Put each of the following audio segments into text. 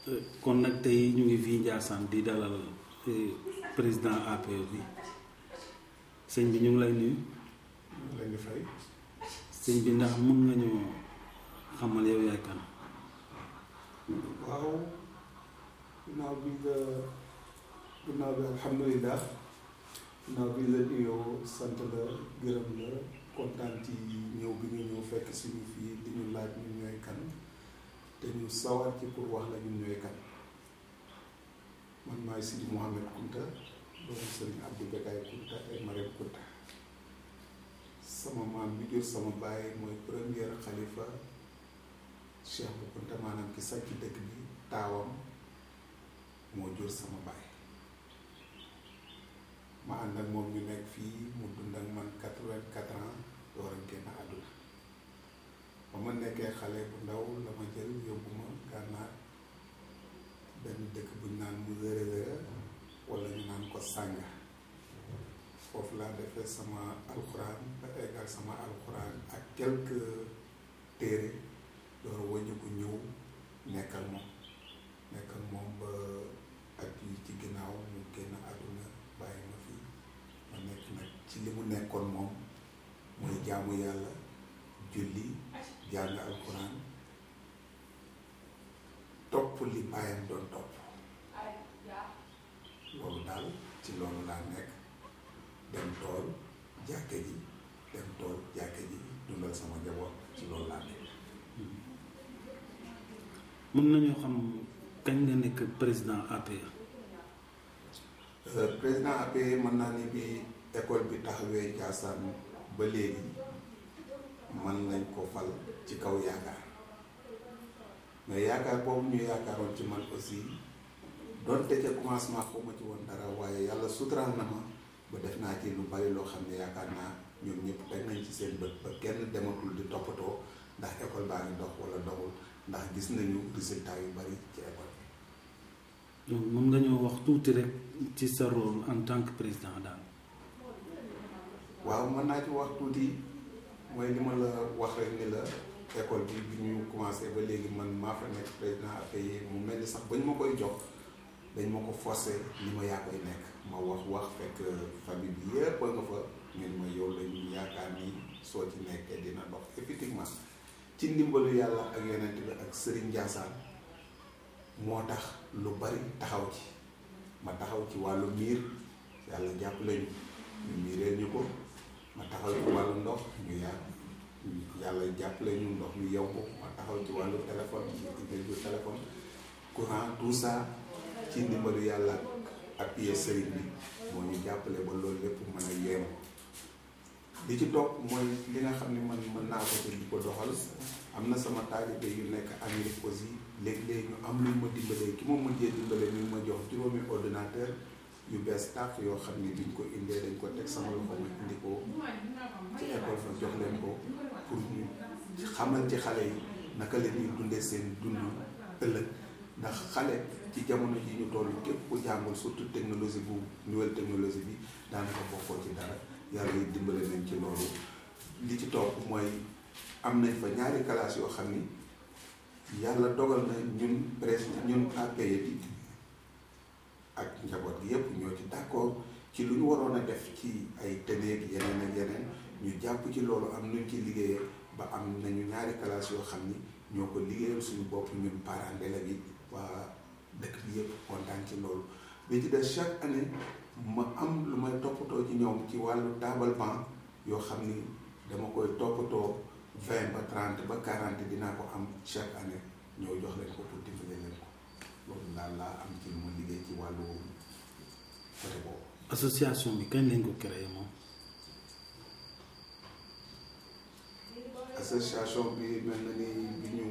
kon nag tey ñu ngi fii Ndiassane di dalal président APR bi sëñ bi ñu ngi lay nuyu. leen di fay. sëñ bi ndax mun nga ñu xamal yow yaay kan. waaw ginnaaw bi nga ginnaaw bi alhamdulilah ginnaaw bi la nuyoo sant la gërëm la kontaan ci ñëw bi nga ñëw fekk suñu fii di ñu laaj ñun ñooy kan te ñu sawar ci pour wax la ñun ñooy kan man maay Sidi Mouhamed Kunta doomu Sëriñ Abdou Bekay Kunta et Marème Kunta sama maam bi jur sama baay mooy premier xalifa cheikh bu Kunta maanaam ki sàcc dëkk bi taawam moo jur sama baay ma ànd ak moom ñu nekk fii mu dund ak man quatre-vingt-quatre ans door a génn àdduna ba ma nekkee xale bu ndaw la ma jël yóbbu ma gànnaar benn dëkk bu ñu naan mu wéra wéra wala ñu naan ko sànga foofu laa defee sama alxuraan ba eggal sama alxuraan ak quelques téere door wëññi ko ñëw nekkal moom nekkal moom ba at yi ci ginnaaw mu génn àdduna bàyyi ma fi ma nekk nag ci li mu nekkoon moom mooy jaamu yàlla julli jàng alxuraan topp li bàyyam doon topp loolu daal ci loolu laa nekk dem tool jàkke ji dem tool jàkke ji dundal sama njaboot ci loolu laa nekk mën nañoo xam kañ nga nekk président APR. président APR mën naa ni bi école bi taxawee Ndiassane ba léegi man lañ ko fal ci kaw yaakaar mais yaakaar boobu ñu yaakaaroon ci man aussi donte ca commencement xaw ma ci woon dara waaye yàlla suturaal na ma ba def naa ci lu bari loo xam ne yaakaar naa ñoom ñëpp teg nañ ci seen bët ba kenn dematul di toppatoo ndax école baa ngi dox wala doxul ndax gis nañu résultat yu bari ci école bi. donc mën nga ñoo wax tuuti rek ci sa rôle en tant que président daal. waaw mën naa ci wax tuuti mooy li ma la wax rek ni la école bi bi ñu commencé ba léegi man maa fa nekk président APR mu mel ni sax ba ñu ma koy jox dañ ma ko forcé ni ma yaa koy nekk ma wax wax fekk famille bi yépp a nga fa ñun ma yow lañu yaakaar ni soo ci nekkee dina dox effectivement ci ndimbalu yàlla ak yonent bi ak Serigne Ndiassane moo tax lu bari taxaw ci ma taxaw ci wàllu miir yàlla jàppale ñu ñu miireel ñu ko ma taxaw ci wàllu ndox ñu yàgg yàlla jàppale ñu ndox mi yow ko ma taxaw ci wàllu téléphone ñu téléphone courant tout ça ci ndimbalu yàlla ak pied sëriñ bi moo ñu jàppale ba loolu lépp mën a yeemu li ci topp mooy li nga xam ne man mën naa ko te di ko doxal am na sama taalibe yu nekk Amérique aussi léegi-léegi ñu am lu ma dimbalee ki ma mujjee dimbale mi ma jox juróomi ordinateur yu bees tàq yoo xam ne biñ ko indee dañ ko teg sama loxo ma indi ko ci école fa jox leen ko pour ñu xamal ci xale yi naka la ñuy dundee seen dund ëllëg ndax xale ci jamono ji ñu toll képp ku jàngul surtout technologie bu nouvelle technologie bi daanaka bokkoo ci dara yàlla yi dimbale nañ ci loolu li ci topp mooy am nañ fa ñaari classe yoo xam ni yàlla dogal na ñun presque ñun APR bi ak njaboot gi yépp ñoo ci d'accord ci lu ñu waroon a def ci ay tëneeg yeneen ak yeneen ñu jàpp ci loolu am nuñ ci liggéeyee ba am nañu ñaari classe yoo xam ni ñoo ko liggéeyal suñu bopp ñun parents d'élèves yi waa dëkk bi yépp kontaan ci loolu bi ci des chaque année ma am lu may toppatoo ci ñoom ci wàllu table banc yoo xam ni dama koy toppatoo vingt ba trente ba quarante dinaa ko am chaque année ñoo jox leen ko pour dimbale leen ko loolu daal laa am ci lu ma liggéey ci wàllu côté boobu. association bi kañ lañ ko créé moom. association bi mel na ni bi ñu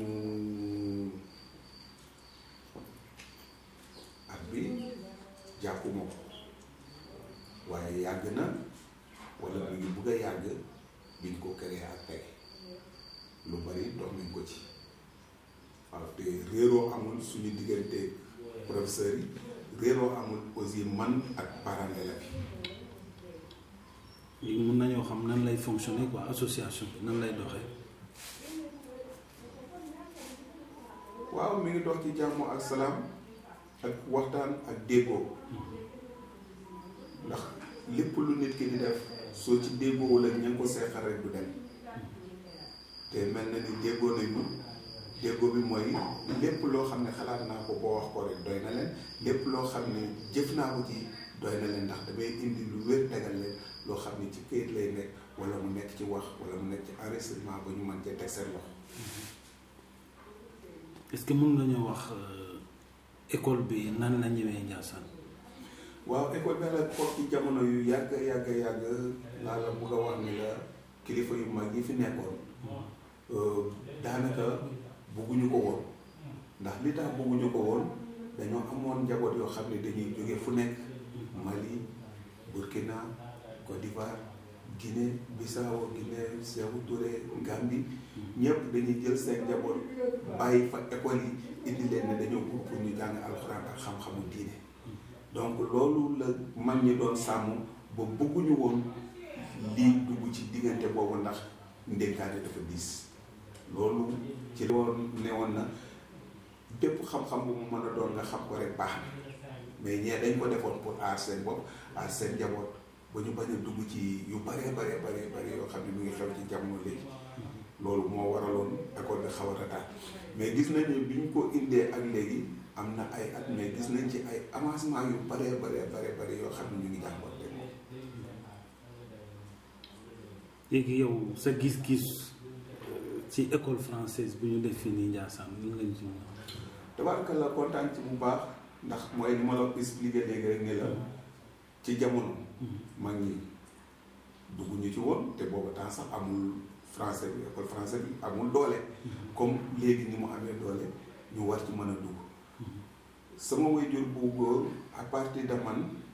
at bi jàppuma ko waaye yàgg na wala mu ngi bugg a yàgg biñ ko créé ak tey lu bari dox nañ ko ci waaw te réeroo amul suñu diggante professeurs yi réeroo amul aussi man ak parents d'élèves bi léegi mën nañoo xam nan lay fonctionner quoi association bi nan lay doxee. waaw mi ngi dox ci jàmm ak salaam ak waxtaan ak déggoo ndax lépp lu nit ki di def soo ci déggoowul ak ña ngi ko seexal rek du dem te mel na ni déggoo nañu déggoo bi mooy lépp loo xam ne xalaat naa ko boo wax ko rek doy na leen lépp loo xam ne jëf naa ko ci doy na leen ndax damay indi lu wér tegal leen loo xam ne ci këyit lay nekk wala mu nekk ci wax wala mu nekk ci enregistrement ba ñu mën cee teg seen loxo. est-ce que mën nga ñu wax école bi nan la ñëwee Ndiassane. waaw école bi nag foofu ci jamono yu yàgg yàgg yàgg laa la bugg a wax ni la kilifa yu mag yi fi nekkoon daanaka bugguñu ko woon ndax li tax bugguñu ko woon dañoo amoon njaboot yoo xam ne dañuy jóge fu nekk Mali Burkina Côte d'Ivoire Guinée Bissau Guinée Sékou Touré Gambie ñëpp dañuy jël seen njaboot bàyyi fa école yi indi leen ne dañoo bugg pour ñu jàng alxuraan ak xam-xamu diine donc loolu la mag ñi doon sàmm ba bëgguñu woon lii dugg ci diggante boobu ndax ndénkaane dafa diis loolu ci woon ne woon na bépp xam-xam bu mu mën a doon nga xam ko rek baax na mais ñee dañ ko defoon pour aar seen bopp aar seen njaboot ba ñu bañ a dugg ci yu bare bare bare bare yoo xam ne mu ngi xew ci jamono léegi loolu moo waraloon école de xaw a retard mais gis nañu bi ñu ko indee ak léegi am na ay at mais gis nañ ci ay avancement yu bare bare bare bare yoo xam ne ñu ngi jàngoon te moom léegi yow sa gis-gis ci école française bu ñu def fii nii Ndiassane lan lañ ci mën a wax. tabaarkalla kontaan ci bu baax ndax mooy li ma la expliqué léegi rek ni la ci jamono mag ñi dugguñu ci woon te booba temps sax amul français bi école français bi amul doole comme léegi ni mu amee doole ñu war ci mën a dugg sama waajur bu góor à partir de man